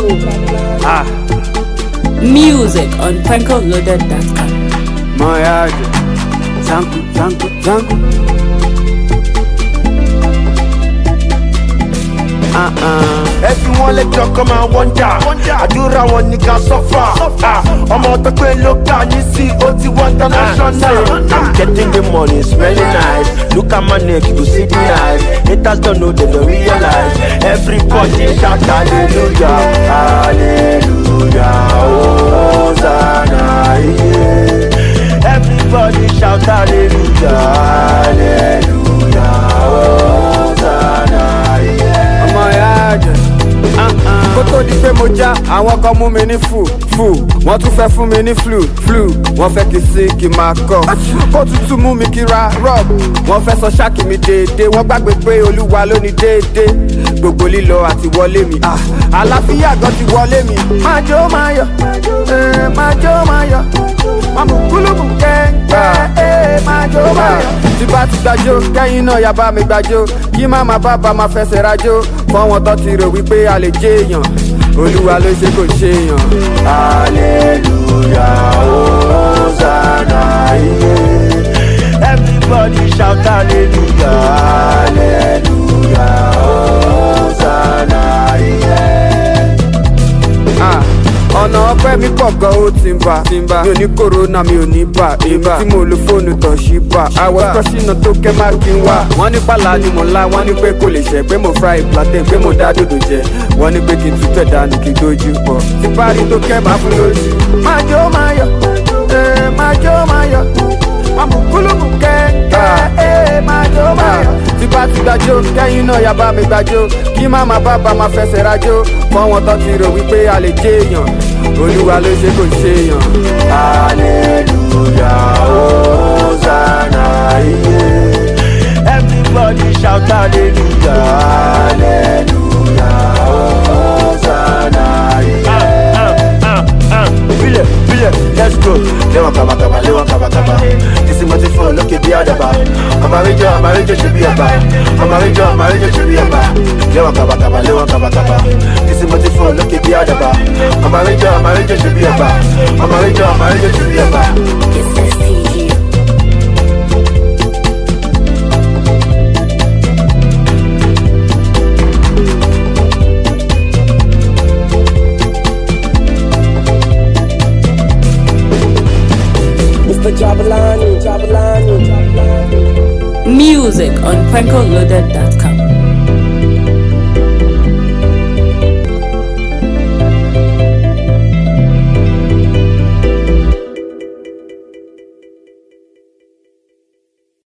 Ah, Music on PrankoLoaded.com. moyaje. Zangu, zangu, zangu. Ah, ah. ẹ fi wọn lẹjọ kọ máa wọnjà àdúrà wọn ní ká sọfà ọmọ tó pé ló kà ní sí ó ti wọ international. i'm getting the money smelling nice look at my neck you see the knife haters don't know they don't realize everybody shout hallelujah hallelujah hosanna yeah. everybody shout hallelujah hallelujah hosanna yeah. ọmọ yáàjẹ. kó tó di pé mo já àwọn kan mú mi ní fù fù wọ́n tún fẹ́ fún mi ní flu flu wọ́n fẹ́ kí sí kí máa kọ́ kó tútù mú mi kí ra rub wọ́n fẹ́ sọ ṣáàkì mi déédé wọ́n gbàgbé pé olúwa ló ní déédé gbogbo lílọ àti wọlé mi ah, àlàáfíà gan ti wọlé mi. máa jó máa yọ eh, máa jó máa yọ máa mú kúlùmù kẹ́ńkẹ́ eh, máa jó máa yọ. tí bá ti gbàjó kẹ́yìn náà yá bá mi gbàjó kí má má bá bá máa fẹsẹ̀ rajó fọ́wọ́n tó ti rò wípé a lè jẹ́ èèyàn olúwa ló ṣe kò ṣe èèyàn. Hallelujah, Hosanna, yeah. Everybody shout hallelujah, hallelujah, Hosanna, yeah. Ah, ọ̀nà ọpẹ́ mi pọ̀ gan ó ti ń bá mi ò ní kòrónà mi ò ní bà èmi tí mo lo fóònù tọ̀ sí bà àwọ̀ kọ́sínà tó kẹ́ má kí n wá. wọ́n ní pàlà ni mo ńlá wọ́n ní pé kò lè ṣẹ́ pé mo fry plantain pé mo dá dòdò jẹ wọ́n ní pé kí n tún tẹ̀ dànù kí n dojú pọ̀ tí parí tó kẹ́ máa fún lójú. máa jó máa yọ eh, máa jó máa yọ máa mú kúlùmù kẹ́ńkẹ́ eh, máa jó máa yọ. tí bá ti gbàjó kẹ́yìn náà yá bá mi gbàjó kí má má bá bá máa fẹsẹ̀ rajó fọ́wọ́n tó ti rò wípé a lè jẹ́ èèyàn olúwa ló ṣe kò ṣe èèyàn. Hallelujah, Hosanna, yeah. Everybody shout hallelujah, hallelujah, Hosanna, yeah. Bile, bile, let's go. Lewa kaba kaba, lewa kaba kaba. Kisi mo ti fún lókè bí àdàbà. Ọmọ àríjọ, ọmọ àríjọ ṣe bí ẹ̀bà. Ọmọ àríjọ, ọmọ àríjọ ṣe bí ẹ̀bà. Lewa kaba kaba, lewa kaba kaba. Kisi mo ti fún lókè bí àdàbà. Ọmọ àríjọ, ọmọ àríjọ ṣe bí ẹ̀bà. Ọmọ àríjọ, ọmọ àríjọ ṣe bí ẹ̀bà. It's STG. Mr. Jabalani, Jabalani, Jabalani. Music on PrankoLoaded.com.